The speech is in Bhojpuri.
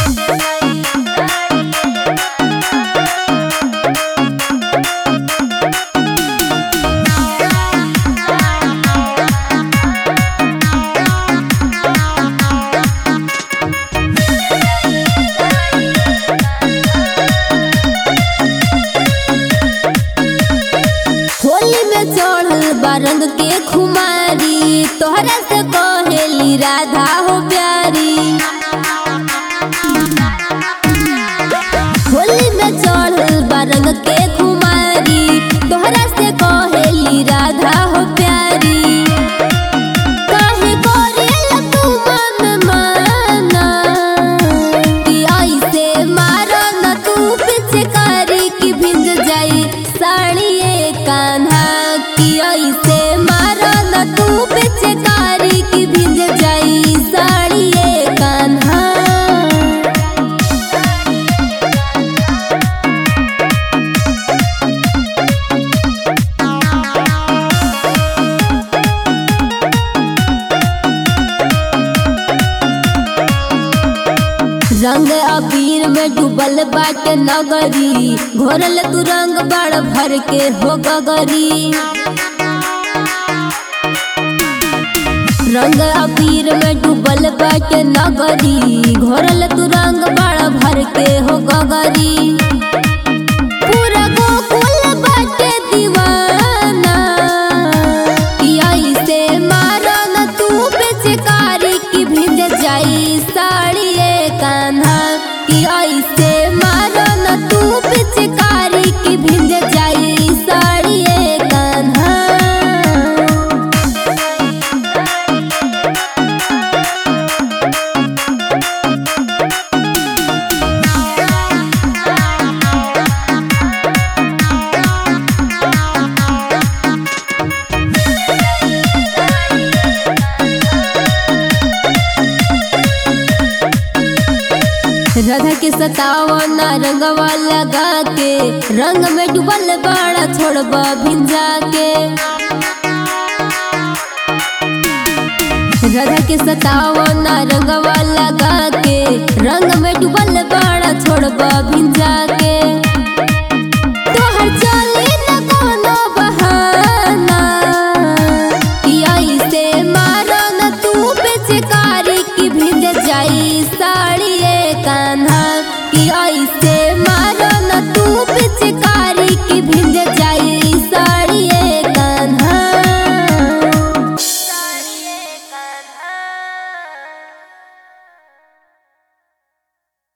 होली में चढ़ल बारंग के खुमारी तोहरा से कहेली राधा हो प्यारी होली में चढ़ल बारंग के खुमारी तोहरा से कहेली राधा हो प्यारी काहे करेला तू मन माना कि ऐसे मारो न तू पिचकारी की भिंज जाई साड़िए कान्हा कि ऐसे मारो न तू पिचकारी की भिंज जाई साड़िए कान्हा रंग अबीर में डूबल बाटे नगरी घोरल तू रंग बड़ भर के हो गगरी रंग अबीर में डूबल बाटे नगरी घोरल तू रंग बड़ भर के हो गगरी पूरा गोकुल बाटे दीवाना कि ऐसे मारो न तू बेचकारी की भिंज जाई साड़िए कान्हा कि ऐसे मारो न तू बेचकारी की भिंज जाई साड़िए कान्हा राधा के सतावना रंगवा लगा के रंग में डूबल बाड़ा छोड़बा भिंजा के राधा के सतावना रंगवा लगा के रंग में डूबल बाड़ा छोड़बा भिंजा के तोहर चले न कोनो बहाना कि ऐसे मारो न तू बेचकारी की भिंज जाई साड़िए कान्हा कि ऐसे